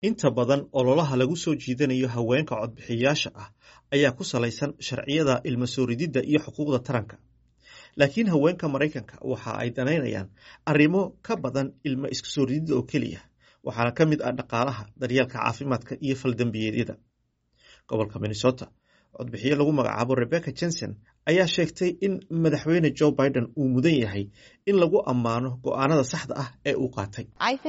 inta badan ololaha lagu soo jiidanayo haweenka codbixiyayaasha ah ayaa ku salaysan sharciyada ilmo soo rididda iyo xuquuqda taranka laakiin haweenka maraykanka waxa ay danaynayaan arrimo ka badan ilmo iska soo rididda oo keliya waxaana ka mid ah dhaqaalaha daryeelka caafimaadka iyo faldambiyeedyada gobolka minnesota codbixiye lagu magacaabo rebecca jenson ayaa sheegtay in madaxweyne joe biden uu mudan yahay in lagu ammaano go'aanada saxda ah ee uu qaatay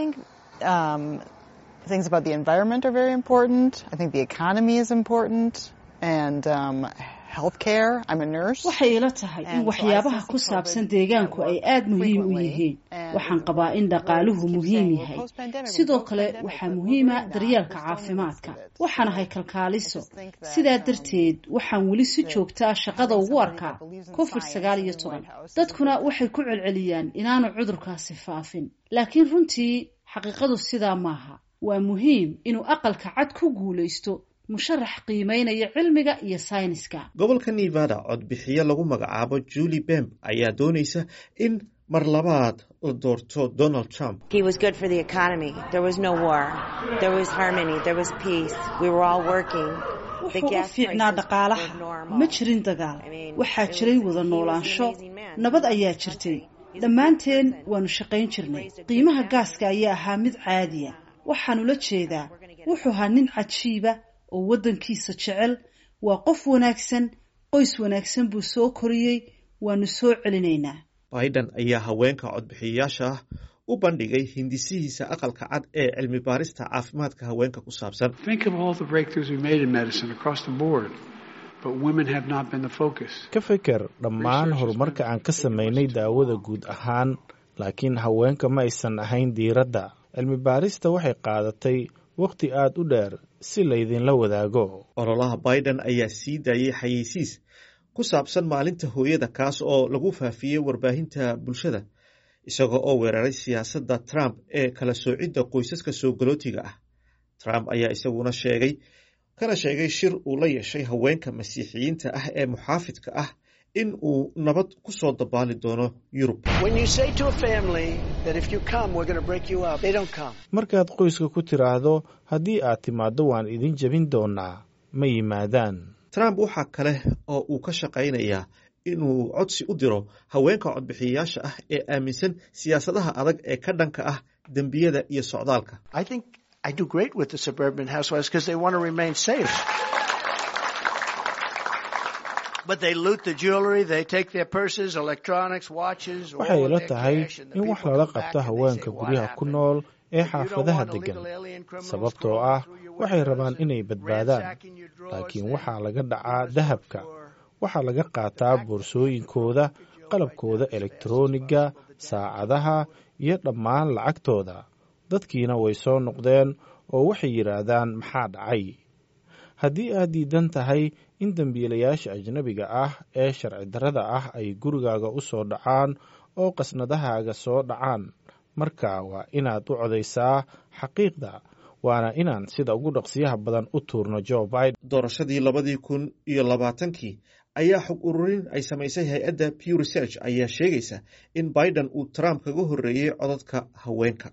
things about the environment are very important. I think the economy is important. And um, healthcare. I'm a nurse. waxay ila tahay in waxyaabaha ku saabsan deegaanku ay aada muhiim u yihiin waxaan qabaa in dhaqaaluhu muhiim yahay sidoo kale waxaa muhiima daryeelka caafimaadka waxaan ahay kalkaaliso sidaa darteed waxaan weli si joogtaa shaqada ugu arkaa covid sagaal iyo toban dadkuna waxay ku celceliyaan inaanu cudurkaasi faafin laakiin runtii xaqiiqadu sidaa maaha waa muhiim inuu aqalka cad ku guulaysto musharax qiimeynaya cilmiga iyo sayniska gobolka nevada codbixiye lagu magacaabo julie bemb ayaa doonaysa in mar labaad la doorto donald trump wuxuu u fiicnaa dhaqaalaha ma jirin dagaal waxaa jiray wada noolaansho nabad ayaa jirtay dhammaanteen waanu shaqayn jirnay qiimaha gaaska ayaa ahaa mid caadiya waxaanu la jeedaa wuxuu ahaa nin cajiiba oo waddankiisa jecel waa qof wanaagsan qoys wanaagsan buu soo koriyey waanu soo celinaynaa biden ayaa haweenka codbixiyayaasha ah u bandhigay hindisihiisa aqalka cad ee cilmi baarista caafimaadka haweenka ku saabsan ka feker dhammaan horumarka aan ka samaynay daawada guud ahaan laakiin haweenka ma aysan ahayn diiradda cilmi baarista waxay qaadatay wakhti aad u dheer si laydinla wadaago ololaha biden ayaa sii daayey xayeysiis ku saabsan maalinta hooyada kaas oo lagu faafiyey warbaahinta bulshada isagoo oo weeraray siyaasadda trump ee kala soocidda qoysaska soo galootiga ah trump ayaa isaguna sheegay kana sheegay shir uu la yeeshay haweenka masiixiyiinta ah ee muxaafidka ah in uu nabad ku soo dabaali doono yurub markaad qoyska ku tiraahdo haddii aad timaaddo waan idin jebin doonaa ma yimaadaan trump waxaa kale oo uu ka shaqaynayaa inuu codsi u diro haweenka codbixiyayaasha ah ee aaminsan siyaasadaha adag ee ka dhanka ah dembiyada iyo socdaalka waxay ila tahay in wax lala qabto haweenka guryaha ku nool ee xaafadaha deggan sababtoo ah waxay rabaan inay badbaadaan laakiin waxaa laga dhacaa dahabka waxaa laga qaataa boorsooyinkooda qalabkooda elektroniga saacadaha iyo dhammaan lacagtooda dadkiina way soo noqdeen oo waxay yidhaahdaan maxaa dhacay haddii aad diidan tahay in dembiilayaasha ajnabiga ah ee sharci darrada ah ay gurigaaga u soo dhacaan oo qasnadahaaga soo dhacaan marka waa inaad u codaysaa xaqiiqda waana inaan sida ugu dhaqsiyaha badan u tuurno jo biden doorashadii labadii kun iyo labaatankii ayaa xog ururin ay samaysay hay-adda pew research ayaa sheegaysa in biden uu trump kaga horreeyey codadka haweenka